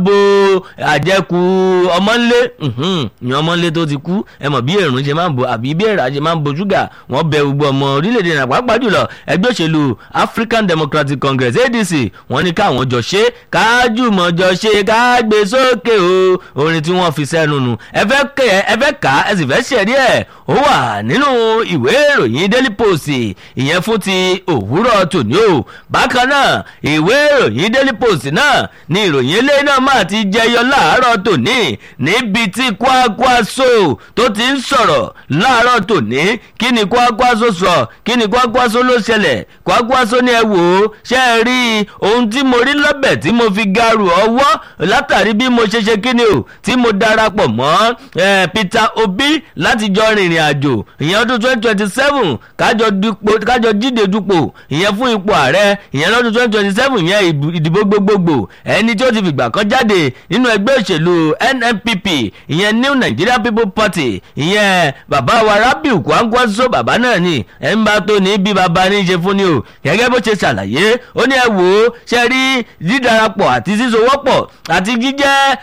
bo àjẹkù ọmọnlé ìyẹn ọmọnlé tó ti kú ẹ mọ̀ bí èrùn ṣe máa ń bo àbí bí èrà ṣe máa ń bo ṣúgà wọ́n bẹ gbogbo ọmọ orílẹ̀-èdè náà pàápàá jùlọ ẹgbẹ́ òṣèlú African Democratic Congress ADC wọ́n ní káwọn jọ ṣe kájùmọ̀ jọ ṣe ká gbé sókè o orin tí wọ́n fi sẹ́nu nù ẹ fẹ́ kẹ́ ẹ fẹ́ kà ẹ sì fẹ́ ṣẹ̀rí ẹ̀ ó wà nínú ìwé ìròyìn Daily Post ìyẹn fún ti òwúrọ̀ tòní o bákan náà ìwé ìròyìn Daily Post náà ní ìròyìn eléyìí náà máa ti jẹyọ láàárọ̀ tòní níbi tí Kwakwaso tó ti ń sọ̀rọ̀ láàárọ̀ tòní kí ni Kwakwaso sọ kí ni Kwakwaso ló ṣẹlẹ̀ Kwakwaso ni ẹ wò ó ṣe é rí ohun tí mo rí lọ́bẹ̀ tí mo fi garu ọwọ́ látàrí bí mo ṣe ṣe kí ni o tí mo darapọ̀ mọ́ Peter Obi láti jọ rìnrìn àjò ìyẹn ọdún twenty twenty seven kájọ jíde dupò ìyẹn fún ipò ààrẹ ìyẹn lọ́dún twenty twenty seven ìyẹn ìdìbò gbogbogbò ẹni tí ó ti fìgbà kan jáde nínú ẹgbẹ́ òṣèlú NNPP ìyẹn New Nigeria People Party ìyẹn bàbá wa Rabiu Kwankwaso bàbá náà ni ẹ̀ ń bá tó ní bí bàbá ní í ṣe fún ni o gẹ́gẹ́ bó ṣe ṣàlàyé ó ní ẹ wò ó ṣe rí dídarapọ̀ àti sísowọ́pọ̀ àti jíjẹ́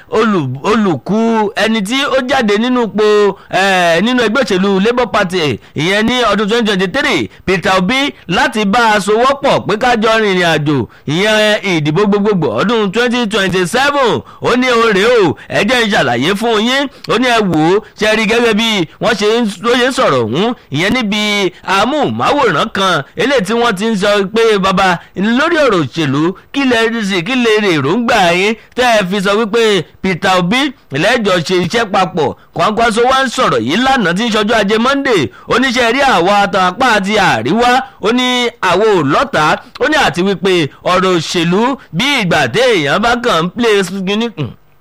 olùkú ẹni tí ó jáde nínú ipò nínú ẹgbẹ́ òṣèlú Labour Party ìyẹn ní ọdún twenty twenty three Peter Obi láti bá a sowọ́pọ̀ pé kájọ rìnrìn àjò ìyẹn ìdìbò gbogbogbò ọdún twenty twenty seven ó ní òrè o ẹ jẹ́ ń ṣàlàyé fún yín ó ní ẹ wò ó ṣe rí gẹ́gẹ́ bí wọ́n ṣe ń lóye sọ̀rọ̀ ọ̀hún ìyẹn níbi amóhùnmáwòrán kan eléyìí tí wọ́n ti ń sọ pé bàbá lórí ọ̀rọ̀ òṣèlú kí lè rí sí kí lè rí èròǹgbà yín tẹ́ ẹ fi sọ wípé Peter Obi lẹ́jọ́ ṣe iṣẹ́ papọ̀ Kwankwaso wá ń sọ̀rọ̀ yìí lánàá tí ń ṣọjọ́ ajé Monday oníṣẹ́ rí àwa àtàn apá àti àríwá ó ní àwo lọ́tà ó ní àti wípé ọ̀rọ̀ òṣèlú bí ìgbà téèyàn bá kàn ń play gíní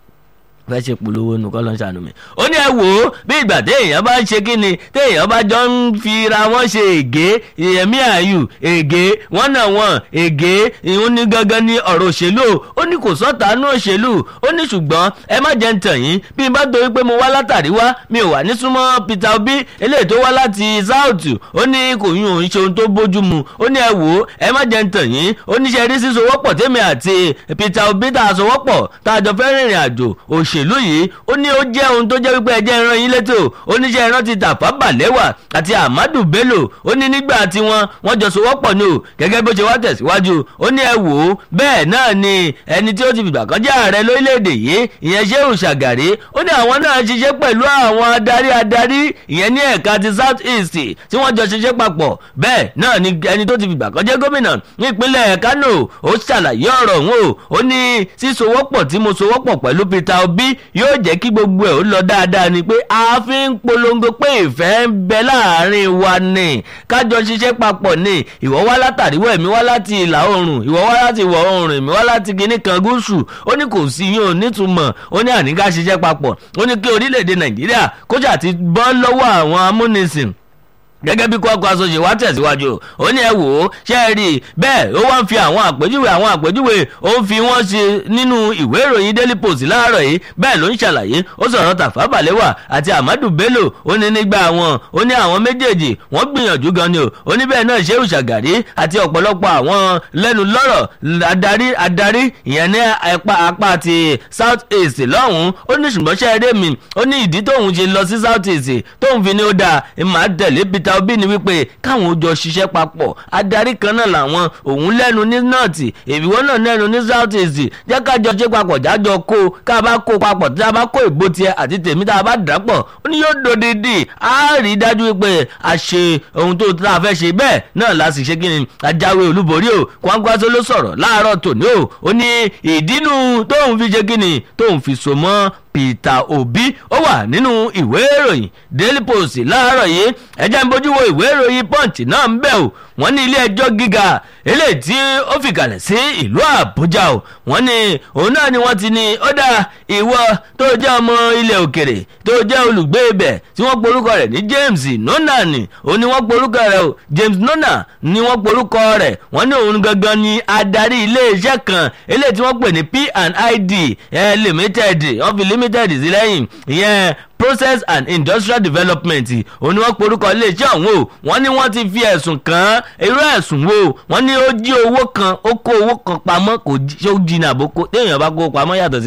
fẹ́ ṣe polówó nu kọ́ ló ń ṣàánú mi. ó ní ẹ wò ó bí ìgbà téèyàn bá ń ṣe kí ni téèyàn bá jọ ń fira wọn ṣe ègé ìyẹ̀mí àyù ègé wọ́n náà wọ́n ègé ìhun ní gangan ní ọ̀rọ̀ òṣèlú ó ní kò sọ́ta nú òṣèlú ó ní ṣùgbọ́n ẹ má jẹ́ ń tàn yín bí n bá torí pé mo wá látàrí wá mi ò wà ní súnmọ́ Peter Obi eléyìí tó wá láti south ó ní kò yún òun ṣe ohun tó bójú mu ó ní ẹ wò ó ẹ má jẹ́ ń tàn yín ó ní ṣe rí sísowọ́pọ̀ tèmi àti Peter Obi tá a sowọ́pọ̀ tá a jọ fẹ́ rìnrìn àjò òṣ òṣèlú yìí ó ní ó jẹ́ ohun tó jẹ́ wípé ẹjẹ́ ìran yín létò oníṣẹ́ ìran ti Tafa Balewa àti Ahmadu Bello ó ní nígbà tí wọ́n wọ́n jọ sowọ́pọ̀ ní o gẹ́gẹ́ bó ṣe wá tẹ̀síwájú ó ní ẹ wò ó bẹ́ẹ̀ náà ni ẹni tí ó ti fìgbà kan jẹ́ ààrẹ lórílẹ̀‐èdè yìí ìyẹn Shehu Shagari ó ní àwọn náà ṣiṣẹ́ pẹ̀lú àwọn adarí adarí ìyẹn ní ẹ̀ka ti South East tí wọ́n jọ ṣiṣẹ́ papọ̀ bẹ́ẹ̀ náà ni ẹni tó ti fìgbà kan jẹ́ gómìnà nípínlẹ̀ Kano ó ṣàlàyé ọ̀rọ̀ òun o ó ní sísowọ́pọ̀ tí mo sowọ́pọ̀ pẹ̀lú Peter Obi yóò jẹ́ kí gbogbo ẹ̀ ó lọ dáadáa ni pé a fi ń polongo pé ìfẹ́ ń bẹ láàrin wa ni kájọ ṣiṣẹ́ papọ̀ ni ìwọ wá látàrí wọ̀ èmi wá láti ìlà oòrùn ìwọ wá láti ìwọ̀ oòrùn èmi wá láti kinní kan gúúsù ó ní kò sí yín ò nítumọ̀ ó ní àníká ṣiṣẹ́ papọ̀ ó ní kí orílẹ̀-èdè Nàìjíríà kójà ti bọ́ lọ́wọ́ àwọn amúnisìn gẹ́gẹ́ bí Kwankwaso ṣe wá tẹ̀síwájú ó ní ẹ wò ó ṣe é rí i bẹ́ẹ̀ ó wá ń fi àwọn àpèjúwe àwọn àpèjúwe ó ń fi wọ́n ṣe nínú ìwé ìròyìn Daily Post láàárọ̀ yìí bẹ́ẹ̀ ló ń ṣàlàyé ó sọ̀rọ̀ Tafa Balewa àti Ahmadu Bello ó ní nígbà wọn ó ní àwọn méjèèjì wọ́n gbìyànjú gan ni o ó ní bẹ́ẹ̀ náà Shehu Shagari àti ọ̀pọ̀lọpọ̀ àwọn lẹ́nu lọ́rọ̀ adarí adarí ìyẹn ní apá apá ti South East lọ́hùn-ún ó ní ṣùgbọ́n ṣe eré mi ó ní ìdí tóun ṣe lọ sí South East tóun fi ní ó dáa ìmọ̀ àtẹ̀lé Peter Peter Obi ni wípé káwọn jọ ṣiṣẹ́ papọ̀ adarí kan náà làwọn òun lẹ́nu ní nọ́ọ̀tì èbíwọ́ náà lẹ́nu ní south east jẹ́ ká jọ ṣe papọ̀ jájọ kó ká bá kó papọ̀ tí a bá kó ìbò tiẹ̀ àti tèmi tá a bá dàpọ̀ ó ní yóò dòdìdì á rí i dájú wípé a ṣe ohun tó tá a fẹ́ ṣe bẹ́ẹ̀ náà la sì ṣe kí ni ajáwé olúborí o Kwankwaso ló sọ̀rọ̀ láàárọ̀ tòní o ó ní ìdínú tóun fi ṣe kí ni tóun fi so mọ́ Peter Obi ó wà nínú ìwé ìròyìn Daily Post láàárọ̀ yìí ẹjẹ́ ń bójú wo ìwé ìròyìn Punch náà ń bẹ̀ o wọ́n ní ilé ẹjọ́ gíga eléyìí tí ó fìkàlẹ̀ sí ìlú Àbújá o wọ́n ní òun náà ni wọ́n ti ní ó dá ìwọ tó jẹ́ ọmọ ilẹ̀ òkèrè tó jẹ́ olùgbé ibẹ̀ tí wọ́n porúkọ rẹ̀ ní James Nona ni òun ni wọ́n porúkọ rẹ̀ o James Nona ni wọ́n porúkọ rẹ̀ wọ́n ní òun gangan ni adarí iléeṣẹ́ kan eléyìí tí wọ́n pè ní P&ID limited wọ́n fi limited sí lẹ́yìn ìyẹn process and industrial development òun ni wọ́n porúkọ iléeṣẹ́ ọ̀hún o wọ́n ní wọ́n ti fi ẹ̀sùn kàn án irú ẹ̀sùn wo wọ́n ní ó jí owó kan ó kó owó kan pamọ́ kò jí ó jìnnà àbókò téèyàn bá kó pamọ́ yàtọ̀ sí.